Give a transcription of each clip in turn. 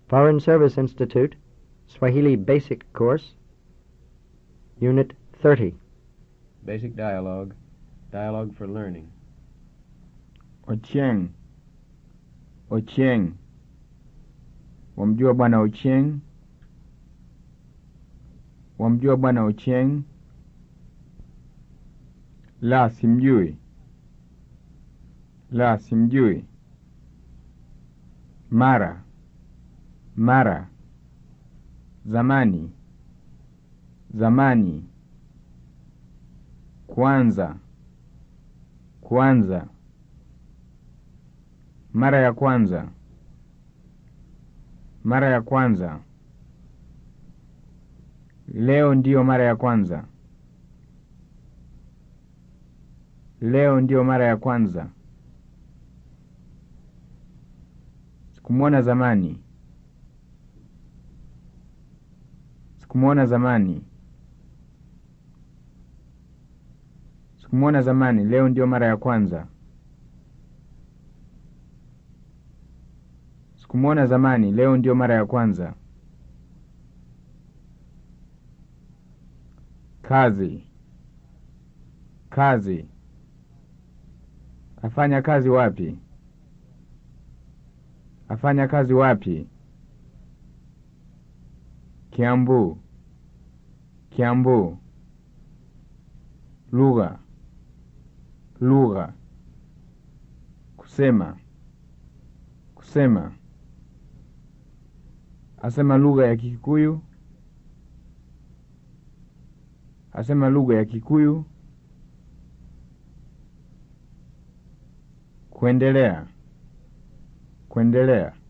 Foreign Service Institute, Swahili Basic Course, Unit 30. Basic dialogue. Dialogue for learning. Ochieng. Ochieng. Wamjua bwana Ochieng? Wamjua bwana Ochieng? La, simjui. La, simjui. Mara. Mara. Zamani. Zamani. Kwanza. Kwanza. Mara ya kwanza. Mara ya kwanza. Leo ndiyo mara ya kwanza. Leo ndiyo mara ya kwanza. Sikumwona zamani. Sikumwona zamani. Sikumwona zamani. Leo ndiyo mara ya kwanza. Sikumwona zamani. Leo ndiyo mara ya kwanza. Kazi. Kazi. Afanya kazi wapi? Afanya kazi wapi? Kiambu. Kiambu. Lugha. Lugha. Kusema. Kusema. Asema lugha ya Kikuyu. Asema lugha ya Kikuyu. Kuendelea. Kuendelea.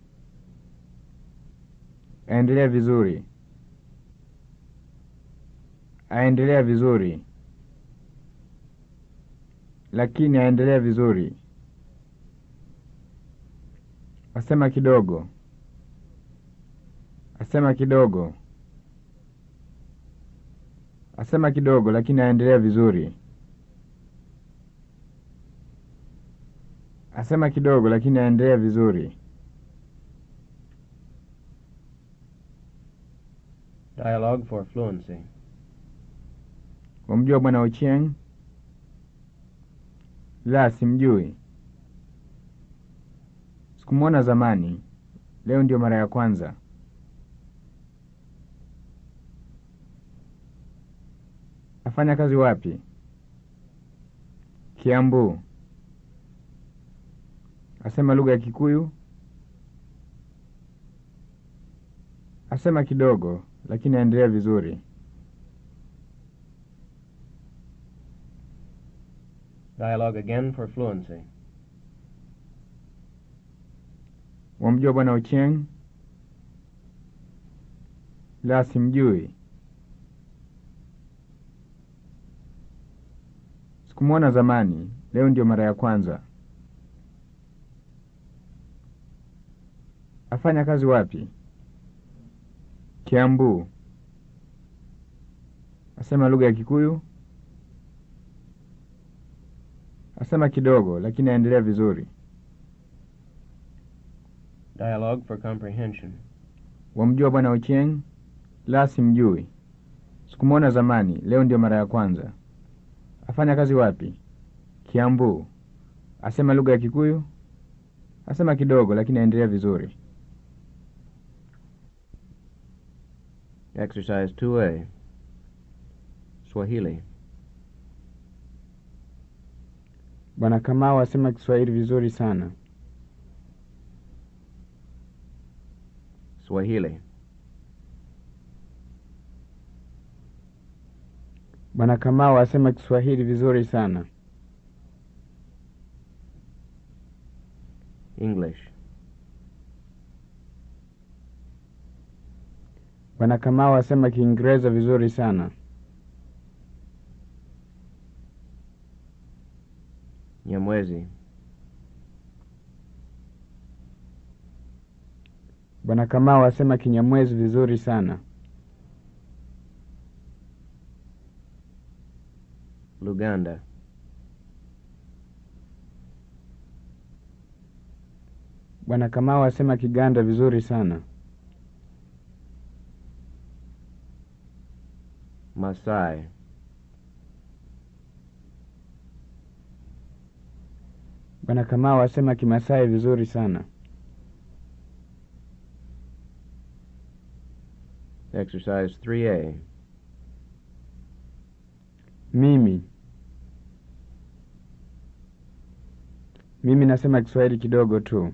Aendelea vizuri. Aendelea vizuri. Lakini aendelea vizuri. Asema kidogo. Asema kidogo. Asema kidogo lakini aendelea vizuri. Asema kidogo lakini aendelea vizuri. Dialogue for fluency. Wamjua bwana Ochieng? La, simjui. Sikumwona zamani. Leo ndio mara ya kwanza. Afanya kazi wapi? Kiambu. Asema lugha ya Kikuyu. Asema kidogo lakini aendelea vizuri. Dialogue again for fluency. Wamjua bwana Ochieng? La, simjui. Sikumwona zamani. Leo ndio mara ya kwanza. Afanya kazi wapi? Kiambu. Asema lugha ya Kikuyu. Asema kidogo lakini aendelea vizuri. Dialogue for comprehension. Wamjua bwana Ochieng? La, simjui. Sikumwona zamani. Leo ndio mara ya kwanza. Afanya kazi wapi? Kiambu. Asema lugha ya Kikuyu. Asema kidogo lakini aendelea vizuri. Exercise 2A. Swahili. Bwana Kamau asema Kiswahili vizuri sana. Swahili. Bwana Kamau asema Kiswahili vizuri sana. English. Bwana Kamau asema Kiingereza vizuri sana. Nyamwezi. Bwana Kamau asema Kinyamwezi vizuri sana. Luganda. Bwana Kamau asema Kiganda vizuri sana. Masai. Bwana Kamau asema Kimasai vizuri sana. Exercise 3A. Mimi mimi nasema Kiswahili kidogo tu,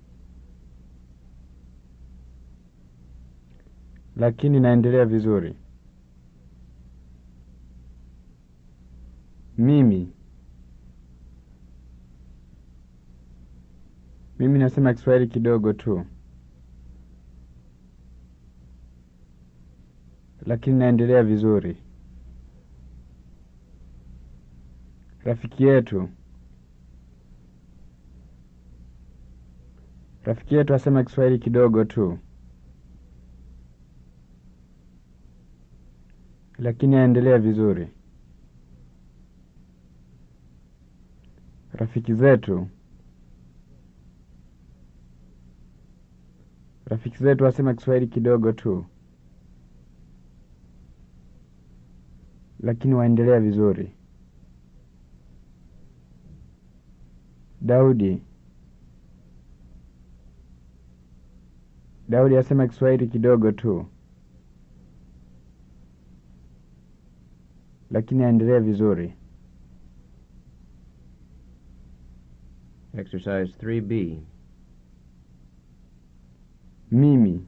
lakini naendelea vizuri. Mimi mimi nasema Kiswahili kidogo tu, lakini naendelea vizuri. Rafiki yetu rafiki yetu asema Kiswahili kidogo tu, lakini aendelea vizuri. Rafiki zetu rafiki zetu asema Kiswahili kidogo tu, lakini waendelea vizuri. Daudi Daudi asema Kiswahili kidogo tu, lakini aendelea vizuri. Exercise 3B. Mimi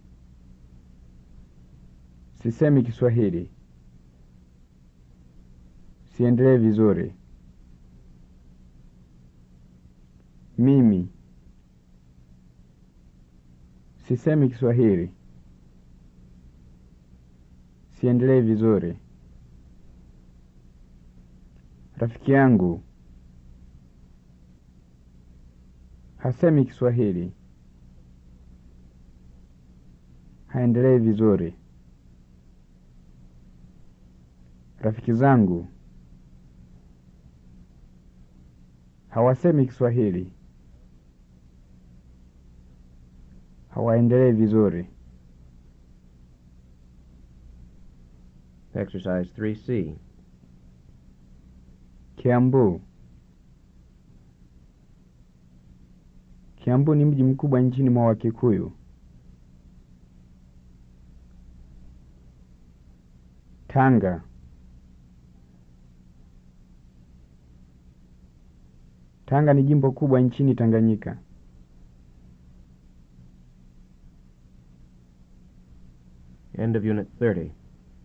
sisemi Kiswahili, siendelee vizuri. Mimi sisemi Kiswahili, siendelee vizuri. Rafiki yangu hasemi Kiswahili, haendelei vizuri. Rafiki zangu hawasemi Kiswahili, hawaendelei vizuri. Exercise 3C. Kiambu. Kiambu ni mji mkubwa nchini mwa Wakikuyu. Tanga. Tanga ni jimbo kubwa nchini Tanganyika. End of Unit 30.